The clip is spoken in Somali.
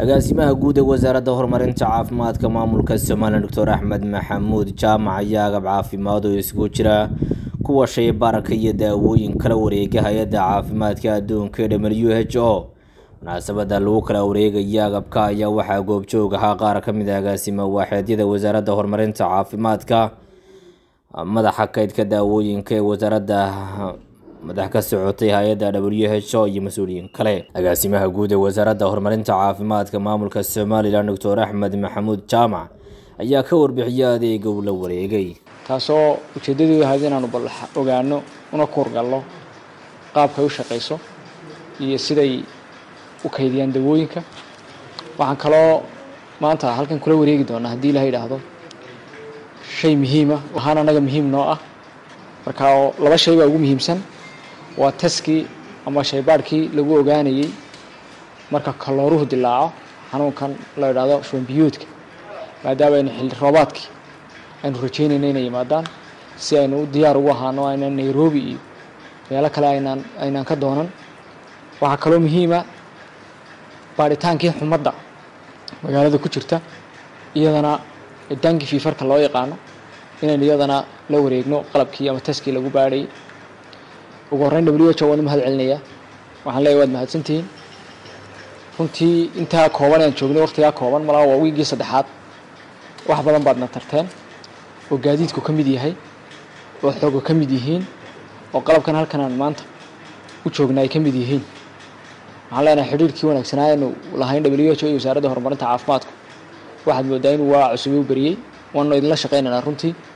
agaasimaha guud ee wasaaradda horumarinta caafimaadka maamulka somalilan doctor axmed maxamuud jaamac ayaa agab caafimaad oo isugu jira kuwa shaybaarka iyo daawooyin kala wareega hay-adda caafimaadka adduunka ee w h o munaasabada lagu kala wareegaya agabka ayaa waxaa goobjoog ahaa qaar ka mid a agaasima waaxeedyada wasaaradda horumarinta caafimaadka madaxa kaydka daawooyinka ee wasaaradda madax ka socotay hay-adda w h o iyo mas-uuliyiin kale agaasimaha guud ee wasaaradda horumarinta caafimaadka maamulka somalilan doctor axmed maxamuud jaamac ayaa ka warbixiyay adeega uu la wareegay taasoo ujeeddadu ahayd inaanu bal ogaano una kuurgalno qaabkay u shaqayso iyo siday u kaydiyaan dawooyinka waxaan kaloo maanta halkan kula wareegi doonaa haddii ilaha yidhaahdo shay muhiima ahaan anaga muhiim noo ah marka laba shay baa ugu muhiimsan waa taskii ama shaybaadhkii lagu ogaanayey marka kalooruhu dilaaco xanuunkan la idhaahdo shubanbiyuudka maadaama aynu xilli roobaadkii aynu rajeynayna inay yimaadaan si aynu u diyaar ugu ahaano aynaan nairobi iyo meelo kale aynaan aynaan ka doonan waxaa kaloo muhiima baadhitaankii xumadda magaalada ku jirta iyadana dankii fiifarka loo yaqaano inaynu iyadana la wareegno qalabkii ama taskii lagu baadhayay ugu horreyn w h o waan u mahad celinayaa waxaan leeyahy waad mahadsantihiin runtii intaa kooban aan joognay waqtigaa kooban malaa waa wiigii saddexaad wax badan baadna tarteen oo gaadiidku ka mid yahay oo xooga ka mid yihiin oo qalabkan halkan aan maanta u joogna ay ka mid yihiin waxaan leenahay xidhiirkii wanaagsanaa aynu lahayn w h o iyo wasaaradda horumarinta caafimaadku waxaad moodaa inuu waa cusubay u beriyey waanu idinla shaqaynaynaa runtii